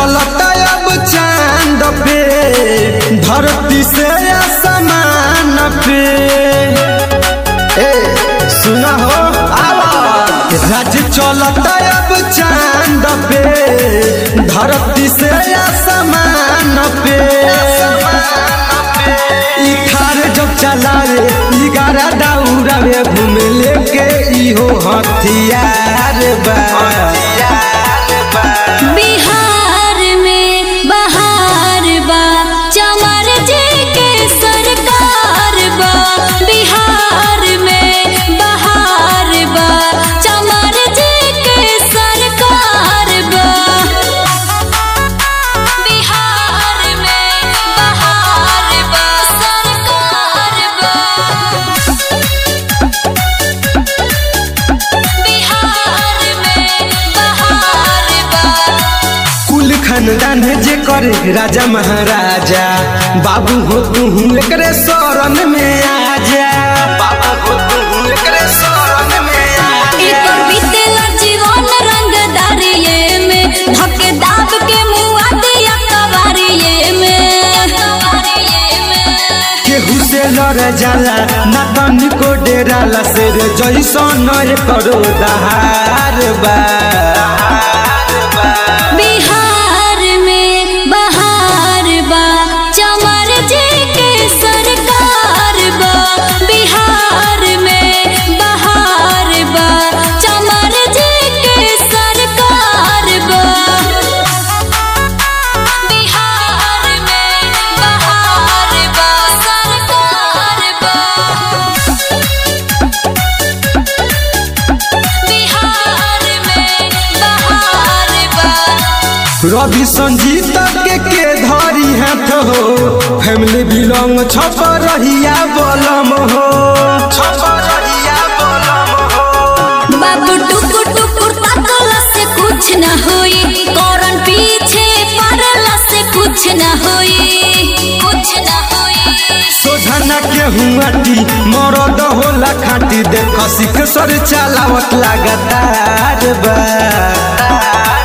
चलता अब चांद पे धरती से आसमान पे ए सुना हो आवा राज चलता अब चांद पे धरती से आसमान पे ई थार जब चलावे ई गारा दौड़ावे घूम लेके इहो हथियार बा बिहार में बहार बा चमर जी के सरकार बा बिहार में बहार बा चमर जी के सरकार बा बिहार में बहार बा सरकार बा बिहार में बहार बा कुल खानदान जे करे राजा महाराजा बाबू हो तू एकरे शरण में आ जा बाबू हो तू एकरे शरण में आ एकर बीतेला जीवन रंगदारिये में धके दाब के मुआ दिया कवारिये में केहू से लड़ जाला ना तनिको डेराला शेर जैसन करो दहार बा बिहार में बहार बा चमर जी के सरकार बा बिहार में बहार बा चमर जी के सरकार बा बिहार में बहार बा सरकार बा बिहार में बहार बा रवि संजीत के के धरी हाथ हो फैमिली बिलोंग छप रहिया बलम हो छप रहिया बलम हो बाबू टुकुर टुकुर ताकला से कुछ न होई कौरन पीछे पड़ला से कुछ न होई कुछ न होई सोझना के हुआटी मरद होला खाटी देख सिख सर चलावत लगातार बा